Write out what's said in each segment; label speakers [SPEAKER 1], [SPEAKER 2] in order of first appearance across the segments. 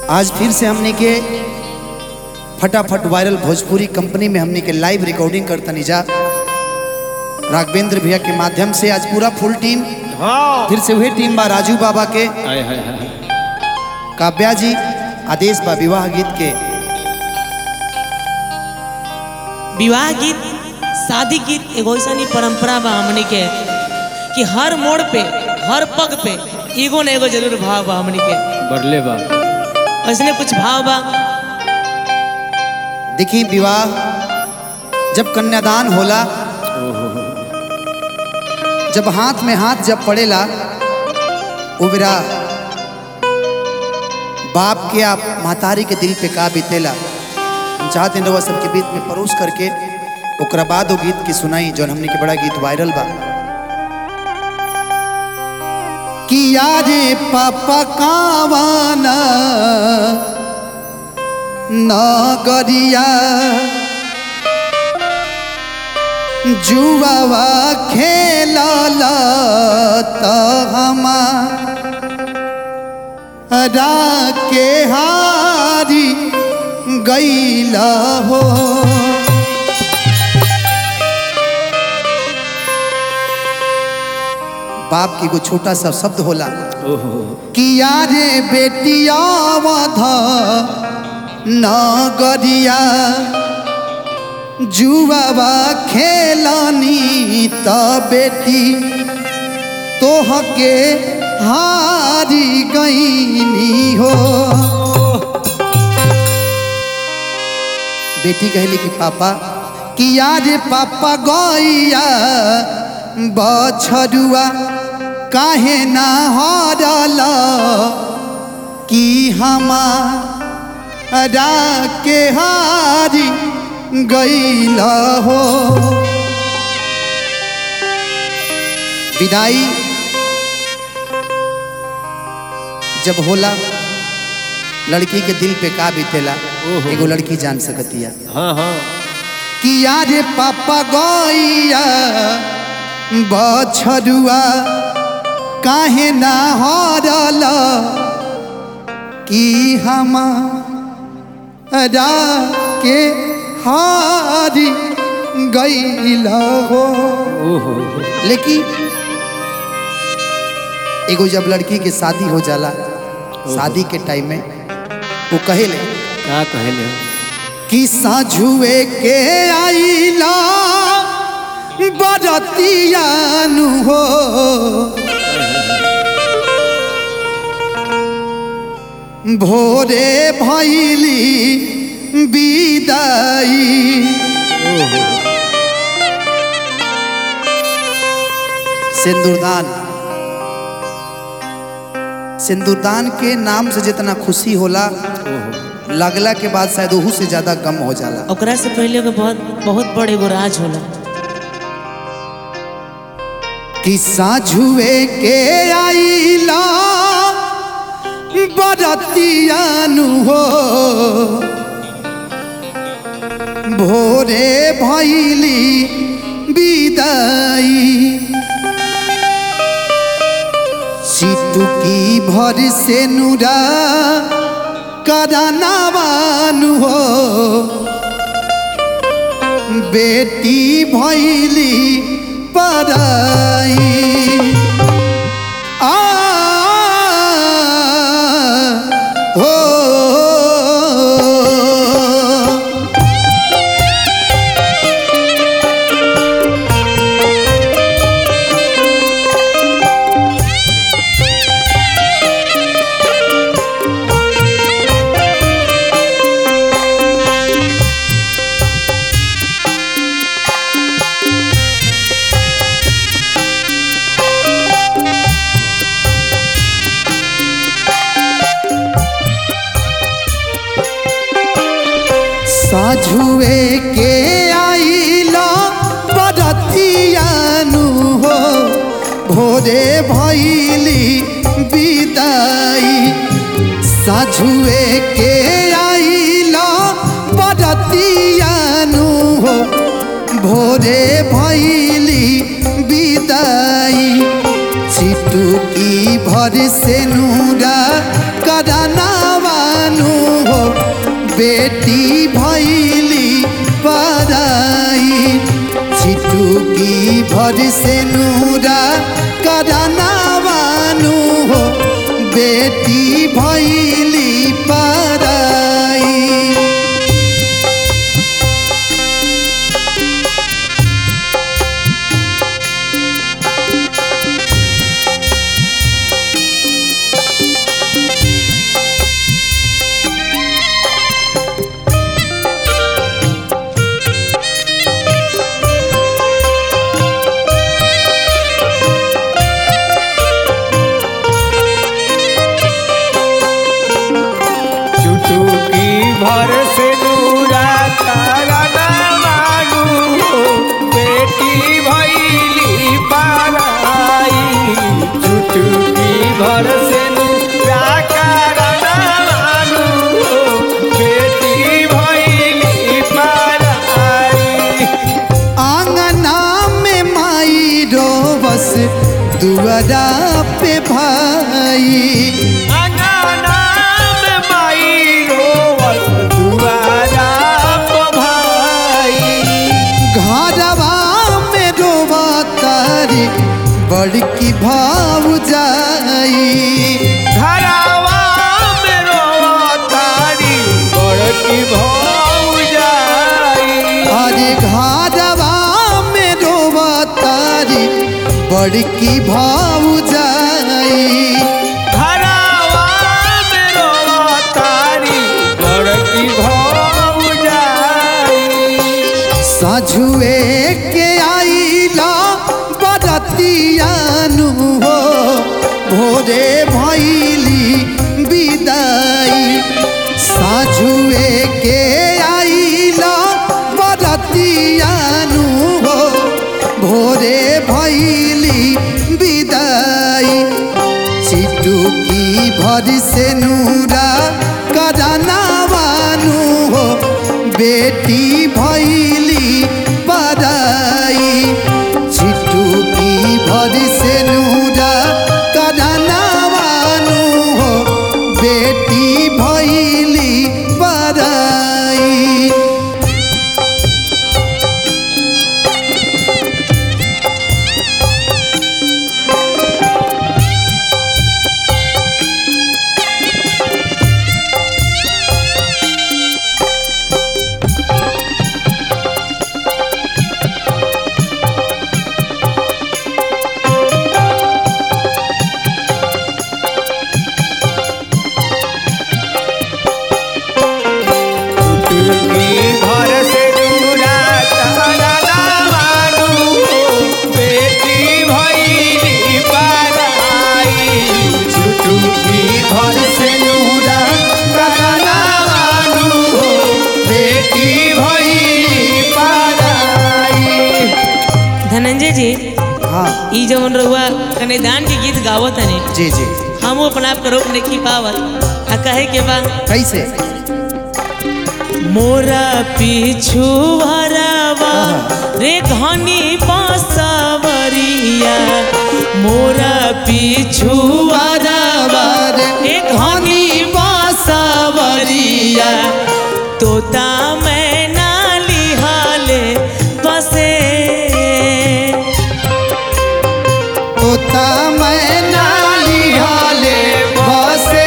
[SPEAKER 1] आज फिर से हमने के फटाफट वायरल भोजपुरी कंपनी में हमने के लाइव रिकॉर्डिंग करतनी जा राघवेंद्र भैया के माध्यम से आज पूरा फुल टीम
[SPEAKER 2] हाँ
[SPEAKER 1] फिर से वही टीम बा राजू बाबा के
[SPEAKER 2] हाय हाय हाय
[SPEAKER 1] काव्या जी आदेश बा विवाह गीत के
[SPEAKER 3] विवाह गीत शादी गीत एगो ऐसा परंपरा बा हमनी के कि हर मोड़ पे हर पग पे एगो न एगो जरूर भाव बा हमनी के
[SPEAKER 2] बढ़ले बा
[SPEAKER 3] ऐसने कुछ भाव बा
[SPEAKER 1] देखी विवाह जब कन्यादान होला जब हाथ में हाथ जब पड़ेला वो बेरा बाप के आप महतारी के दिल पे का बीतेला हम चाहते हैं रउआ सबके बीच में परोस करके ओकरा बाद वो गीत की सुनाई जौन हमने के बड़ा गीत वायरल बा कि यारे पापा कावाना नगरिया जुआवा खेलल त हमारा के हारी गैल हो बाप की एगो छोटा सा शब्द होला
[SPEAKER 2] ओहो
[SPEAKER 1] किया रे बेटिया वध नगरिया जुआवा खेलनी त बेटी तोहके हारी गईनी हो बेटी कहली कि पापा किया रे पापा गैया बछरुआ काहे ना हरल कि हमारा के हारी गैल हो विदाई जब होला लड़की के दिल पे का बीतेला
[SPEAKER 2] ओहो।
[SPEAKER 1] एगो लड़की जान सकतिया
[SPEAKER 2] हाँ हाँ
[SPEAKER 1] किया रे पापा गैया बछरुआ काहे ना हरल कि हमारा के हारी गैल हो
[SPEAKER 2] ओहो
[SPEAKER 1] लेकिन एगो जब लड़की के शादी हो जाला शादी के टाइम में वो कहेले
[SPEAKER 2] का कहले
[SPEAKER 1] कि साझुए के आईला बरतियानु हो भोरे भैली विदाई
[SPEAKER 2] ओहो
[SPEAKER 1] सिंदूरदान सिंदूरदान के नाम से जितना खुशी होला
[SPEAKER 2] ओहो
[SPEAKER 1] लगला के बाद शायद ओहू से ज्यादा गम हो जाला
[SPEAKER 3] ओकरा से पहले एगो बहुत बहुत बड़ एगो राज होला
[SPEAKER 1] किस्सा झुए के आईला बरतियानु हो भोरे भैली विदाई सिटुकी भर से नुरा करनावानु हो बेटी भैली पराई आ हो साझुए के आईला बरतियानु हो भोरे भैली विदाई साझुए के आईला बरतियानु हो भोरे भैली विदाई चिटुकी भर से नूरा करनावानु बेटी भैली पराई छिटुकी भर से नूरा कराना बानू हो बेटी भैली पराई
[SPEAKER 2] चुटुकी भर से नूरा तारा ना मानू बेटी भैली पाराई चुटुकी भर से नूरा तारा ना मानू बेटी भैली पाराई
[SPEAKER 1] आंगना में माई रोबस दुआरा पे भाई
[SPEAKER 2] अंगना में माई रोवत दुआरा प भाई
[SPEAKER 1] घरवा में रोवा तारी बड़की भाव जाई
[SPEAKER 2] घरावा में रोतारी बड़की भौजाई
[SPEAKER 1] अरे घरवा में रोवा तारी बड़की भाव जाई
[SPEAKER 2] घरावा में रोतारी बड़की भौजाई
[SPEAKER 1] साझुए के आईला बरतियानु हो भोरे भैली विदाई साझुए के आईला बरतियानु हो भोरे भैली विदाई चिटुकी भर से नूरा कराना बानू हो बेटी भैली पराई चिटुकी भर से नूरा कराना बानू हो बेटी भैली पराई
[SPEAKER 2] चुटकी भर से दूरा तारा ना मानू बेटी भैली पाराई चुटकी भर से दूरा तारा ना मानू बेटी भैली पाराई
[SPEAKER 3] धनंजय जी
[SPEAKER 1] हाँ
[SPEAKER 3] ई जवन रहुआ कन्यादान के गीत गावत हने
[SPEAKER 1] जी जी
[SPEAKER 3] हम अपना आप के रोक नहीं पावल आ कहे के बा
[SPEAKER 1] कैसे
[SPEAKER 3] मोरा पीछू हरवा रे घनी बांसवरिया मोरा पीछू हरवा रे घनी बांसवरिया तोता मैं नाली हाले बसे
[SPEAKER 1] तोता मैं नाली हाले बसे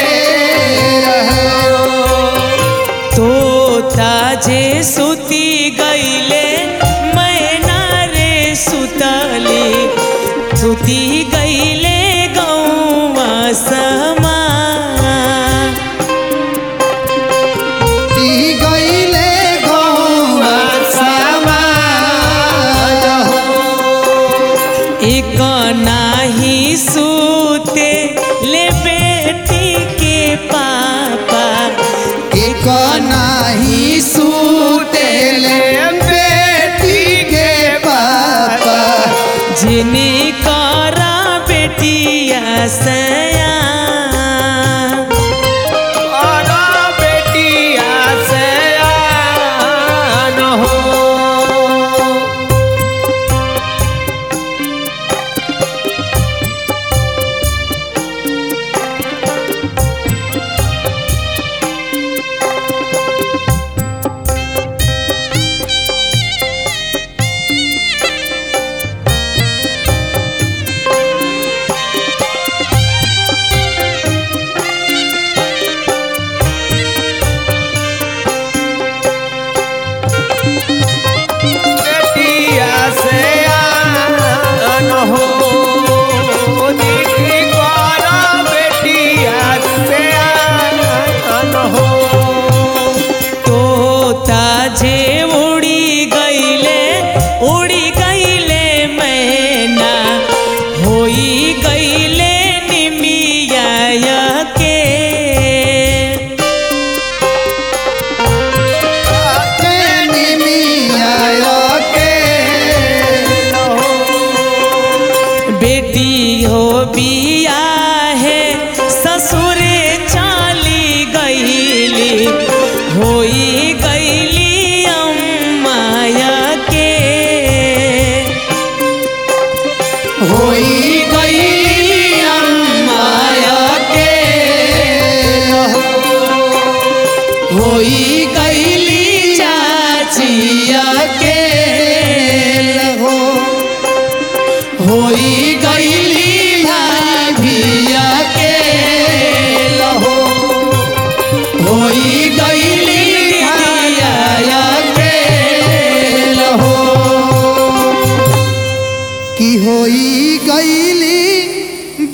[SPEAKER 3] तोता जे सुती गईले मैना रे सुतले सुती गईले गौवा समा
[SPEAKER 1] ती गईले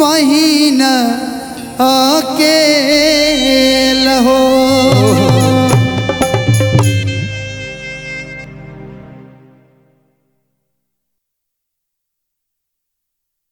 [SPEAKER 1] बहिन अकेल हो